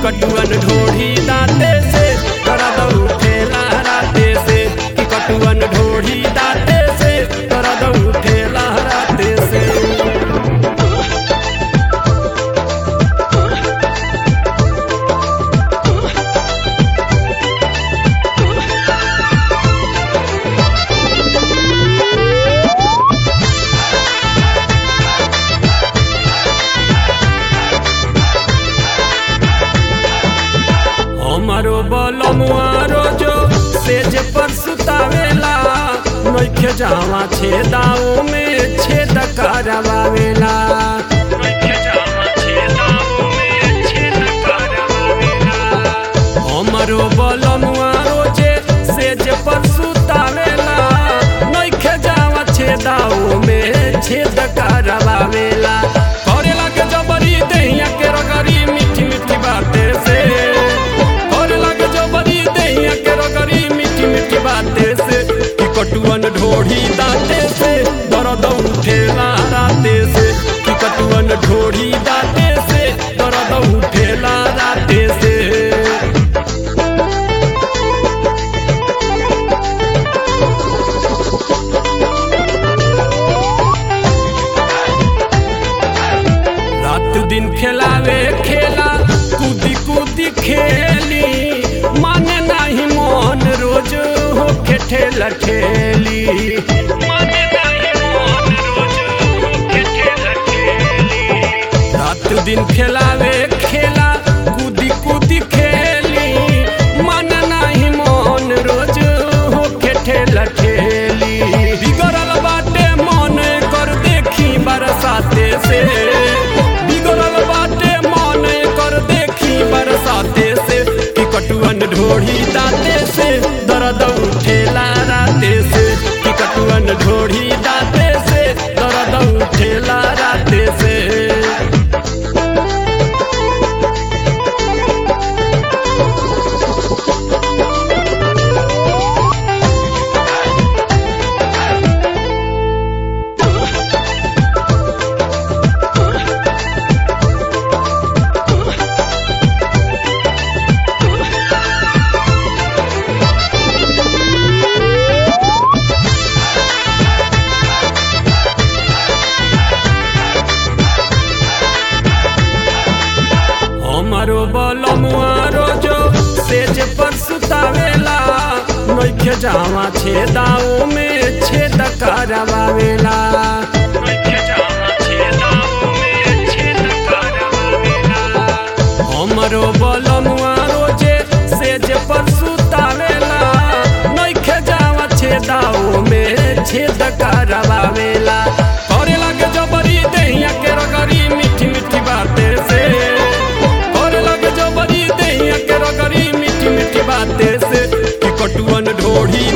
कटुअन ढोढ़ी दाते से दर्द उठेला राते से कि कटुअन ढोढ़ी दाते से दर्द उठेला राते से हमारो बलमुआ रोजो सेज पर सुतावेला नइखे जावा छेदाओ में छेद करवावेला नइखे जावा छेदाओ में छेद करवावेला हमारो बलमुआ रोजे सेज पर सुतावेला नइखे जावा छेदाओ में छेद करवावेला करे लगे जबरी दहिया के रगरी मीठी मीठी बातें से करे लगे जबरी दहिया के रगरी मीठी मीठी बातें से कि कटुअन ढोढ़ी दाते से दर्द उठेला राते से कि कटुअन ढोढ़ी दाते से दर्द उठेला राते से रात दिन खेलावे खेला कूदी कूदी खेली माने नाही मोहन रोज होके ठेला ठेली माने नाही मोहन रोज होके ठेला ठेली रात दिन खेलावे खेला कूदी कूदी खेली माने नाही मोहन रोज होके ठेला ठेली बिगड़ल बाटे मन कर देखी बरसाते से बिगड़ल बाटे मन कर देखी बरसाते से कि कटुअन ढोढ़ी दाते से दर्द उठेला राते से कि कटुअन ढोढ़ी दाते से दर्द उठेला राते से हमारो बलमुआ रोजो सेज पर सुतावेला नइखे जावा छेदाओ में छेद करवावेला नइखे जावा छेदाओ में छेद करवावेला हमारो बलमुआ रोजे सेज पर सुतावेला नइखे जावा छेदाओ में छेद करवावेला करे लगे जबरी दहिया के रगरी मीठी मीठी बातें से करे लगे जबरी दहिया के रगरी मीठी मीठी बातें से कि कटुअन ढोढ़ी